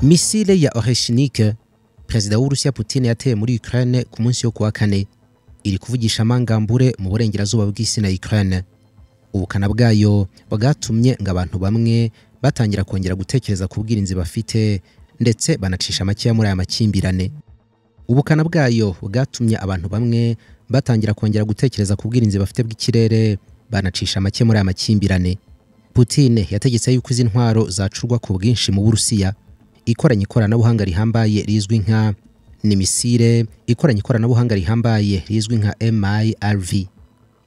misile ya oreshinike perezida w'urusiya putin yateye muri ukraine ku munsi wo kuwa kane iri kuvugisha amangambure mu burengerazuba bw'isi na ukraine ubukana bwayo bwatumye ngo abantu bamwe batangira kongera gutekereza ku bwirinzi bafite ndetse banacisha makeya muri aya makimbirane ubukana bwayo bwatumye abantu bamwe batangira kongera gutekereza ku bwirinzi bafite bw'ikirere banacisha make muri aya makimbirane putin yategetse yuko izi ntwaro zacurwa ku bwinshi mu burusiya ikoranye ikoranabuhanga rihambaye rizwi nka nimisire ikoranye ikoranabuhanga rihambaye rizwi nka mirv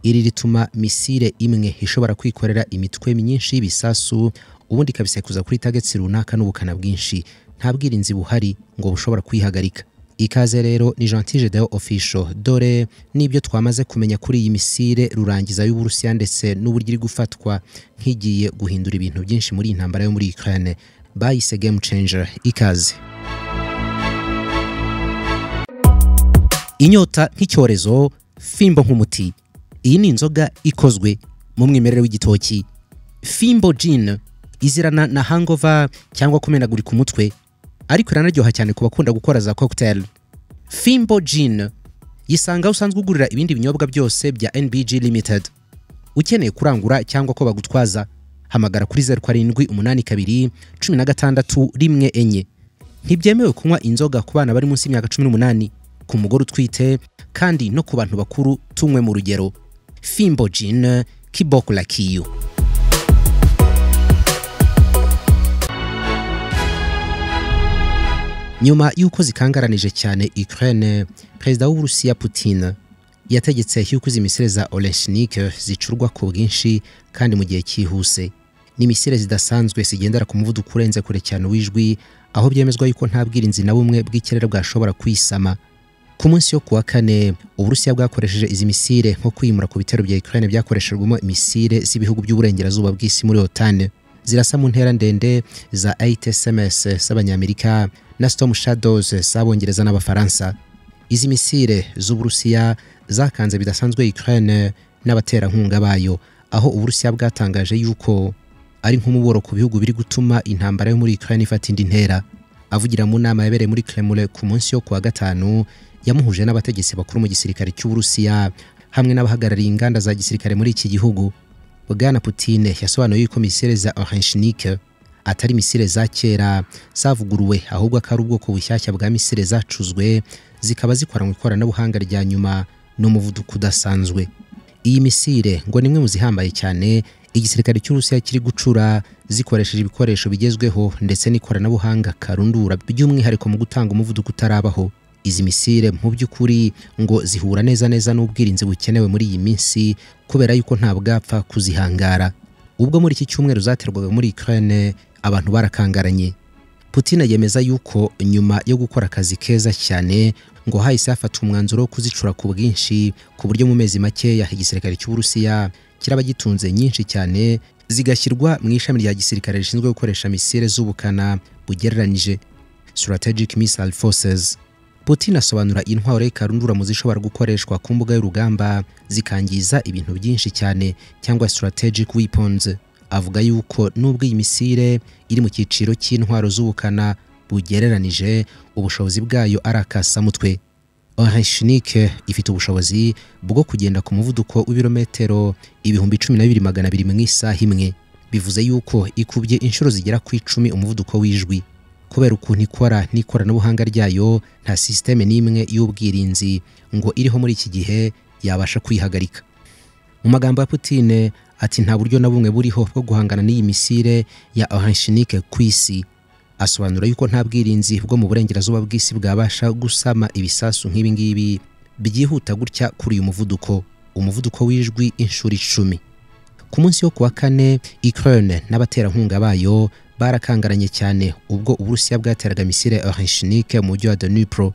iri rituma misire imwe ishobora kwikorera imitwe myinshi y'ibisasu ubundi ikabisekuza kuri tageti runaka n'ubukana bwinshi nta bwirinzi buhari ngo bushobora kuyihagarika ikaze rero ni gentile deo official dore n'ibyo twamaze kumenya kuri iyi misire rurangiza y'uburusiya ndetse n'uburyo iri gufatwa nk'igiye guhindura ibintu byinshi muri iyi ntambara yo muri ukraine bayise game changer ikaze inyota nk'icyorezo fimbo nk'umuti iyi ni inzoga ikozwe mu mwimerere w'igitoki fimbo gin izirana na hangova cyangwa kumenagurika umutwe ariko iranaryoha cyane ku bakunda gukora za cocktail fimbo gin yisanga aho usanzwe ugurira ibindi binyobwa byose bya nbg limited ukeneye kurangura cyangwa ko bagutwaza hamagara kuri zeru karindwi umunani kabiri cumi na gatandatu rimwe enye ntibyemewe kunywa inzoga ku bana bari munsi y'imyaka cumi n'umunani ku mugore utwite kandi no ku bantu bakuru tunywe mu rugero fimbo gin kiboko lakiyo nyuma y'uko zikangaranije cyane ukraine perezida w'uburusiya putin yategetse yuko izi misire za oleshinike zicurwa ku bwinshi kandi mu gihe cyihuse ni misire zidasanzwe zigendera ku muvuduko urenze kure cyane w'ijwi aho byemezwa yuko nta bwirinzi na bumwe bw'ikirere bwashobora kuyisama ku munsi wo kuwa kane uburusiya bwakoresheje izi misire nko kwimura ku bitero bya ukraine byakoreshejwemo imisire z'ibihugu by'uburengerazuba bw'isi muri otane zirasa mu ntera ndende za HTMS z'abanyamerika na Storm Shadows z'abongereza n'abafaransa izi misire z'uburusiya zakanze bidasanzwe Ukraine n'abaterankunga bayo aho uburusiya bwatangaje yuko ari nk'umuboro ku bihugu biri gutuma intambara yo muri Ukraine ifata indi ntera avugira mu nama yabereye muri Kremlin ku munsi wo kuwa gatanu yamuhuje n'abategetsi bakuru mu gisirikare cy'uburusiya hamwe n'abahagarariye inganda za gisirikare muri iki gihugu bwana Putin yasobanuye yuko misire za Orenshinike atari misire za kera zavuguruwe ahubwo akari ubwoko bushyashya bwa misire zacuzwe zikaba zikoranywe ikoranabuhanga rya nyuma n'umuvuduko udasanzwe iyi misire ngo ni imwe mu zihambaye cyane igisirikare cy'urusiya kiri gucura zikoresheje ibikoresho bigezweho ndetse n'ikoranabuhanga karundura by'umwihariko mu gutanga umuvuduko utarabaho izi misire mu by'ukuri ngo zihura neza neza n'ubwirinzi bukenewe muri iyi minsi kubera yuko nta bwapfa kuzihangara ubwo muri iki cyumweru zaterwaga muri Ukraine abantu barakangaranye Putin yemeza yuko nyuma yo gukora akazi keza cyane ngo hahise hafata umwanzuro wo kuzicura ku bwinshi ku buryo mu mezi makeya igisirikare cy'uburusiya kiraba gitunze nyinshi cyane zigashyirwa mu ishami rya gisirikare rishinzwe gukoresha misire z'ubukana bugereranije strategic missile forces Putin asobanura intwaro y'ikarundura mu zishobora gukoreshwa ku mbuga y'urugamba zikangiza ibintu byinshi cyane cyangwa strategic weapons avuga yuko nubwo iyi misire iri mu cyiciro cy'intwaro z'ubukana bugereranije ubushobozi bwayo ari akasamutwe Orenshinike ifite ubushobozi bwo kugenda ku muvuduko w'ibirometero ibihumbi cumi na bibiri magana abiri mu isaha imwe bivuze yuko ikubye inshuro zigera ku icumi umuvuduko w'ijwi kubera ukuntu ikora n'ikoranabuhanga ryayo nta sisiteme n'imwe y'ubwirinzi ngo iriho muri iki gihe yabasha kwihagarika mu magambo ya Putin ati nta buryo na bumwe buriho bwo guhangana n'iyi misire ya Orenshinike ku isi asobanura yuko nta bwirinzi bwo mu burengerazuba bw'isi bwabasha gusama ibisasu nk'ibi ngibi byihuta gutya kuri uyu muvuduko umuvuduko w'ijwi inshuro icumi ku munsi wo kuwa kane Ukraine n'abaterankunga bayo barakangaranye cyane ubwo uburusiya bwateraga misire Orenshinike mu mujyi wa Dnipro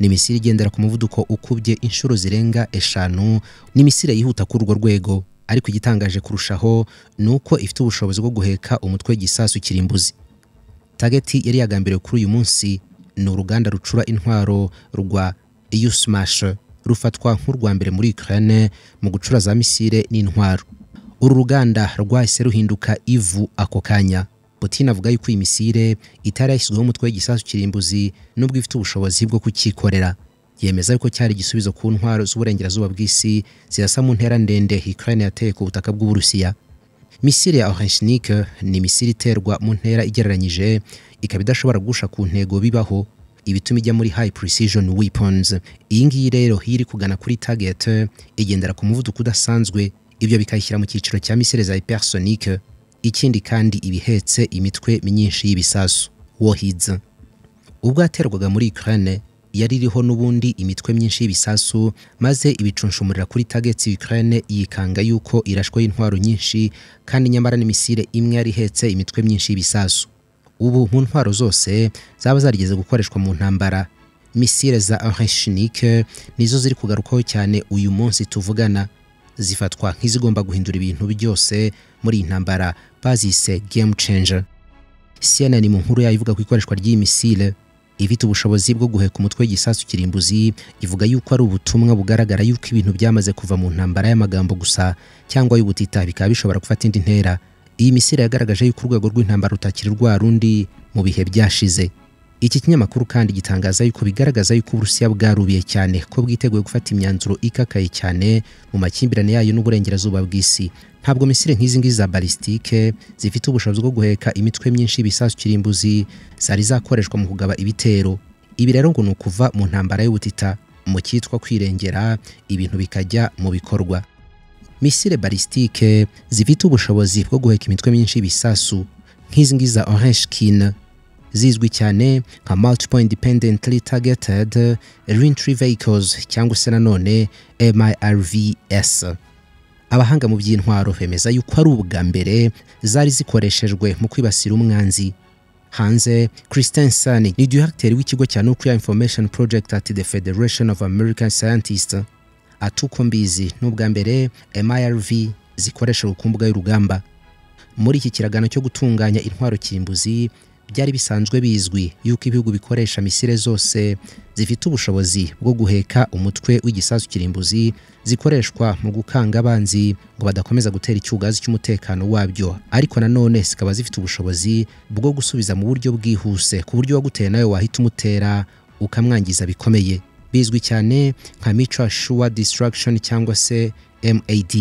ni misire igendera ku muvuduko ukubye inshuro zirenga eshanu ni misire yihuta kuri urwo rwego ariko igitangaje kurushaho ni uko ifite ubushobozi bwo guheka umutwe w'igisasu kirimbuzi tageti yari yagambiriwe kuri uyu munsi ni uruganda rucura intwaro rwa Yusmash rufatwa nk'urwa mbere muri Ukraine mu gucura za misire n'intwaro uru ruganda rwahise ruhinduka ivu ako kanya putin avuga yuko iyi misile itari yashyizweho umutwe w'igisasu kirimbuzi n'ubwo ifite ubushobozi bwo kucyikorera yemeza yuko cyari igisubizo ku ntwaro z'uburengerazuba bw'isi zirasa mu ntera ndende ukraine yateye ku butaka bw'uburusiya misile ya orenshinik ni misile iterwa mu ntera igereranyije ikaba idashobora gusha ku ntego bibaho ibituma ijya muri high precision weapons iyi ngiyi rero iyo iri kugana kuri target igendera ku muvuduko udasanzwe ibyo bikayishyira mu cyiciro cya misile za hypersonic ikindi kandi ibihetse imitwe myinshi y'ibisasu warheads ubwo yaterwaga muri Ukraine yari iriho n'ubundi imitwe myinshi y'ibisasu maze ibicunshumurira kuri targets Ukraine yikanga yuko irashwe y'intwaro nyinshi kandi nyamara n'imisile imwe yari ihetse imitwe myinshi y'ibisasu ubu mu ntwaro zose zaba zarigeze gukoreshwa mu ntambara misile za Oreshnik nizo ziri kugarukaho cyane uyu munsi tuvugana zifatwa nk'izigomba guhindura ibintu byose muri iyi ntambara bazise game changer CNN mu nkuru yayo ivuga ku ikoreshwa ry'iyi misile ifite ubushobozi bwo guheka umutwe w'igisasu kirimbuzi ivuga yuko ari ubutumwa bugaragara yuko ibintu byamaze kuva mu ntambara y'amagambo gusa cyangwa y'ubutita bikaba bishobora gufata indi ntera iyi misile yagaragaje yuko urwego rw'intambara rutakiri rwa rundi mu bihe byashize iki kinyamakuru kandi gitangaza yuko bigaragaza yuko uburusiya bwarubiye cyane ko bwiteguye gufata imyanzuro ikakaye cyane mu makimbirane yayo n'uburengerazuba bw'isi ntabwo misile nk'izi ngizi za balistike zifite ubushobozi bwo guheka imitwe myinshi y'ibisasu kirimbuzi zari zakoreshwa mu kugaba ibitero ibi rero ngo ni ukuva mu ntambara y'ubutita mu cyitwa kwirengera ibintu bikajya mu bikorwa misile balistike zifite ubushobozi bwo guheka imitwe myinshi y'ibisasu nk'izi ngizi za oreshkin zizwi cyane nka multiple independently targeted reentry vehicles cyangwa se nanone mirvs abahanga mu by'intwaro bemeza yuko ari ubwa mbere zari zikoreshejwe mu kwibasira umwanzi hanze christensen ni directeur w'ikigo cya nuclear information project at the federation of american scientists atuko mbizi n'ubwa mbere mirv zikoreshejwe ku mbuga y'urugamba muri iki kiragano cyo gutunganya intwaro kirimbuzi byari bisanzwe bizwi yuko ibihugu bikoresha misile zose zifite ubushobozi bwo guheka umutwe w'igisasu kirimbuzi zikoreshwa mu gukanga abanzi ngo badakomeza gutera icyugazi cy'umutekano wabyo ariko nanone zikaba zifite ubushobozi bwo gusubiza mu buryo bwihuse ku buryo uwaguteye nawe wahita umutera ukamwangiza bikomeye bizwi cyane nka mutual sure destruction cyangwa se MAD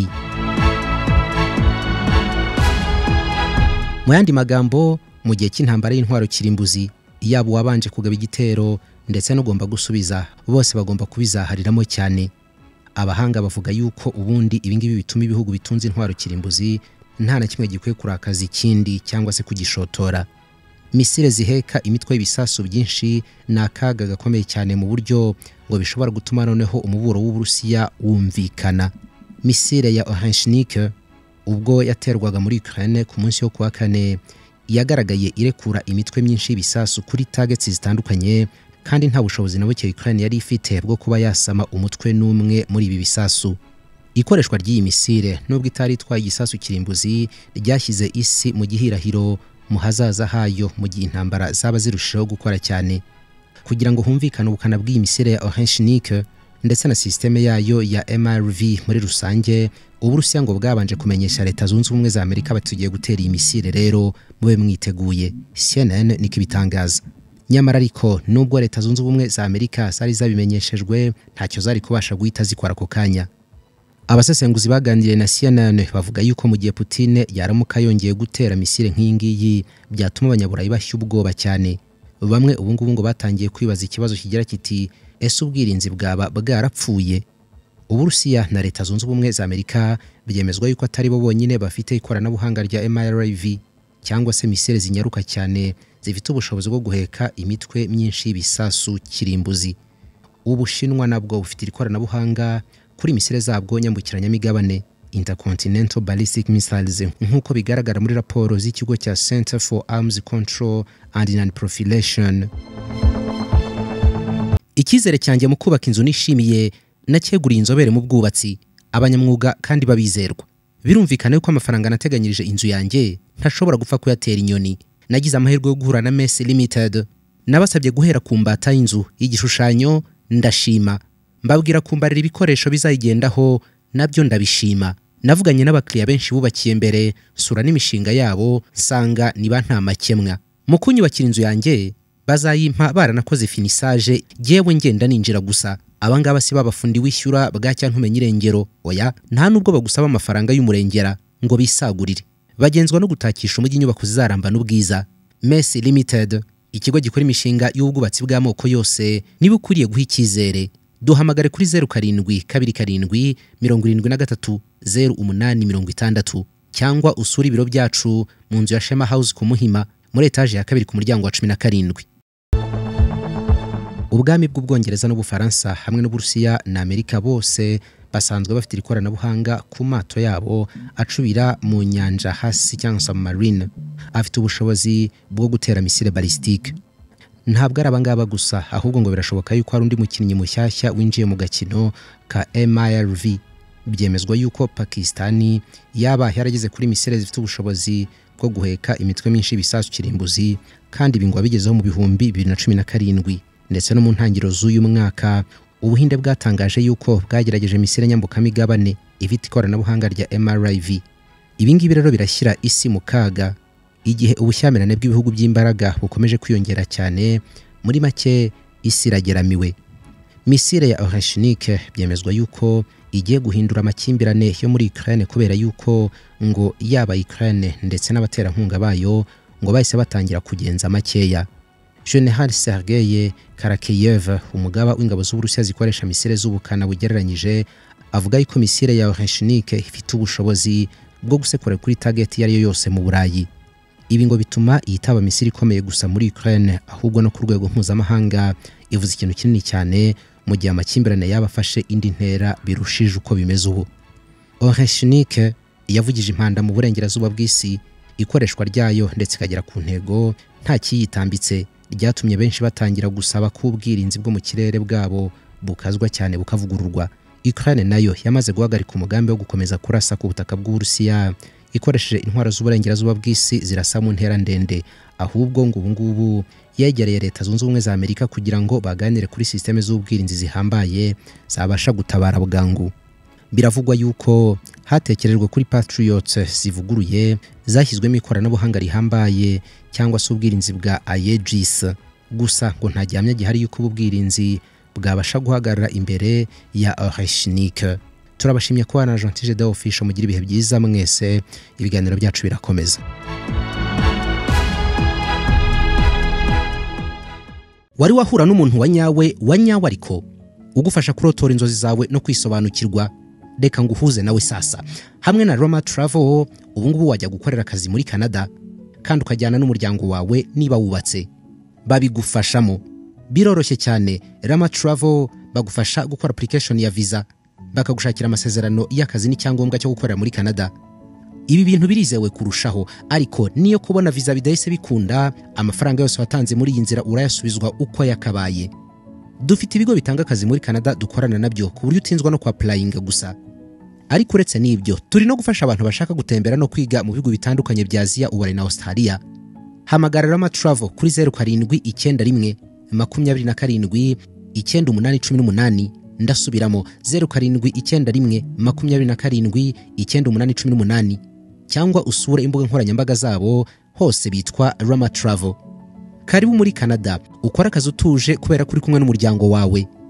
mu yandi magambo mu gihe cy'intambara y'intwaro kirimbuzi yaba uwabanje kugaba igitero ndetse n'ugomba gusubiza bose bagomba kubizahariramo cyane abahanga bavuga yuko ubundi ibingibi bituma ibihugu bitunze intwaro kirimbuzi nta na kimwe gikwiye kurakaza ikindi cyangwa se kugishotora misile ziheka imitwe y'ibisasu byinshi ni akaga gakomeye cyane mu buryo ngo bishobora gutuma noneho umuburo w'uburusiya wumvikana misile ya orenshinike ubwo yaterwaga muri ukraine ku munsi wo kuwa kane yagaragaye irekura imitwe myinshi y'ibisasu kuri targets zitandukanye kandi nta bushobozi na buke Ukraine yari ifite bwo kuba yasama umutwe n'umwe muri ibi bisasu ikoreshwa ry'iyi misile nubwo itari itwaye igisasu kirimbuzi ryashyize isi mu gihirahiro mu hazaza hayo mu gihe intambara zaba zirushijeho gukora cyane kugira ngo humvikane ubukana bw'iyi misile ya Oreshnik ndetse na sisiteme yayo ya MRV muri rusange uburusiya ngo bwabanje kumenyesha leta zunze ubumwe za amerika bati tugiye gutera iyi misile rero mube mwiteguye cnn niko ibitangaza nyamara ariko nubwo leta zunze ubumwe za amerika zari zabimenyeshejwe ntacyo zari kubasha guhita zikora ako kanya abasesenguzi baganiriye na cnn bavuga yuko mu gihe putine yaramuka yongeye gutera misile nk'iyi ngiyi byatuma abanyaburayi bashya ubwoba cyane bamwe ubu ngubu ngo batangiye kwibaza ikibazo kigira kiti ese ubwirinzi bwaba bwarapfuye uburusiya na leta zunze ubumwe za amerika byemezwa yuko atari bo bonyine bafite ikoranabuhanga rya mrv cyangwa se misile zinyaruka cyane zifite ubushobozi bwo guheka imitwe myinshi y'ibisasu kirimbuzi ubushinwa nabwo bufite ikoranabuhanga kuri misile zabwo nyambukiranyamigabane intercontinental ballistic missiles nk'uko bigaragara muri raporo z'ikigo cya center for arms control and non-proliferation icyizere cyanjye mu kubaka inzu nishimiye nakeguriye inzobere mu bwubatsi abanyamwuga kandi babizerwa birumvikana yuko amafaranga nateganyirije inzu yanjye ntashobora gupfa kuyatera inyoni nagize amahirwe yo guhura na mesi limited nabasabye guhera ku mbata y'inzu igishushanyo ndashima mbabwira kumbarira ibikoresho bizayigendaho nabyo ndabishima navuganye n'abakiriya benshi bubakiye mbere nsura n'imishinga yabo nsanga niba nta makemwa mu kunyubakira inzu yanjye bazayimpa baranakoze finisage yewe ngenda ninjira gusa abangaba si babafundi wishyura bwacya ntumenye irengero oya nta nubwo bagusaba amafaranga y'umurengera ngo bisagurire bagenzwa no gutakisha umujyi inyubako zizaramba n'ubwiza mesi limited ikigo gikora imishinga y'ubwubatsi bw'amoko yose niba ukwiriye guha icyizere duhamagare kuri zeru karindwi kabiri karindwi mirongo irindwi na gatatu zeru umunani mirongo itandatu cyangwa usure ibiro byacu mu nzu ya shema house ku muhima muri etaje ya kabiri ku muryango wa cumi na karindwi ubwami bw'ubwongereza n'ubufaransa hamwe n'uburusiya na amerika bose basanzwe bafite iri koranabuhanga ku mato yabo acubira mu nyanja hasi cyangwa submarine afite ubushobozi bwo gutera misile balisitike ntabwo ari abangaba gusa ahubwo ngo birashoboka yuko hari undi mukinnyi mushyashya winjiye mu gakino ka MIRV byemezwa yuko Pakistani yaba yarageze kuri misile zifite ubushobozi bwo guheka imitwe myinshi y'ibisasu kirimbuzi kandi ibi ngo wabigezeho mu bihumbi bibiri na cumi na karindwi ndetse no mu ntangiriro z'uyu mwaka ubuhinde bwatangaje yuko bwagerageje misile nyambukamigabane ifite ikoranabuhanga rya MRIV ibingibi rero birashyira isi mu kaga igihe ubushyamirane bw'ibihugu by'imbaraga bukomeje kwiyongera cyane muri make isi irageramiwe misile ya orashinike byemezwa yuko igiye guhindura amakimbirane yo muri Ukraine kubera yuko ngo yaba Ukraine ndetse n'abaterankunga bayo ngo bahise batangira kugenza makeya General Sergei Karakiyev umugaba w'ingabo z'Uburusiya zikoresha misile z'ubukana bugereranyije avuga yuko misile ya Oreshnik ifite ubushobozi bwo gusekura kuri target iyo ari yo yose mu Burayi ibi ngo bituma itaba misile ikomeye gusa muri Ukraine ahubwo no ku rwego mpuzamahanga ivuze ikintu kinini cyane mu gihe amakimbirane yabafashe indi ntera birushije uko bimeze ubu Oreshnik yavugije impanda mu burengerazuba bw'isi ikoreshwa ryayo ndetse ikagera ku ntego nta kiyitambitse ryatumye benshi batangira gusaba ko ubwirinzi bwo mu kirere bwabo bukazwa cyane bukavugururwa Ukraine nayo yamaze guhagarika umugambi wo gukomeza kurasa ku butaka bw'Uburusiya ikoresheje intwaro z'uburengerazuba bw'isi zirasa mu ntera ndende ahubwo ngo ubu ngubu yegereye leta zunze ubumwe za Amerika kugira ngo baganire kuri systeme z'ubwirinzi zihambaye zabasha gutabara bwangu biravugwa yuko hatekerejwe kuri Patriot zivuguruye zashyizwemo ikoranabuhanga rihambaye cyangwa se ubwirinzi bwa Aegis gusa ngo nta gihamya gihari yuko ubu bwirinzi bwabasha guhagarara imbere ya Oreshnik turabashimye ko na Gentil de Official mugira ibihe byiza mwese ibiganiro byacu birakomeza wari wahura n'umuntu wa nyawe wa nyawe ariko ugufasha kurotora inzozi zawe no kwisobanukirwa reka nguhuze nawe sasa hamwe na roma travel ubu ngubu wajya gukorera akazi muri canada kandi ukajyana n'umuryango wawe niba wubatse babigufashamo biroroshye cyane rama travel bagufasha gukora application ya visa bakagushakira amasezerano y'akazi n'icyangombwa cyo gukorera muri canada ibi bintu birizewe kurushaho ariko niyo kubona visa bidahise bikunda amafaranga yose watanze muri iyi nzira urayasubizwa uko yakabaye dufite ibigo bitanga akazi muri canada dukorana nabyo ku buryo utinzwa no kwapurayinga gusa ariko uretse n'ibyo turi no gufasha abantu bashaka gutembera no kwiga mu bihugu bitandukanye bya aziya uburayi na australia hamagara rama travel kuri zeru karindwi icyenda rimwe makumyabiri na karindwi icyenda umunani cumi n'umunani ndasubiramo zeru karindwi icyenda rimwe makumyabiri na karindwi icyenda umunani cumi n'umunani cyangwa usure imbuga nkoranyambaga zabo hose bitwa rama travel karibu muri canada ukora akazi utuje kubera ko uri kumwe n'umuryango wawe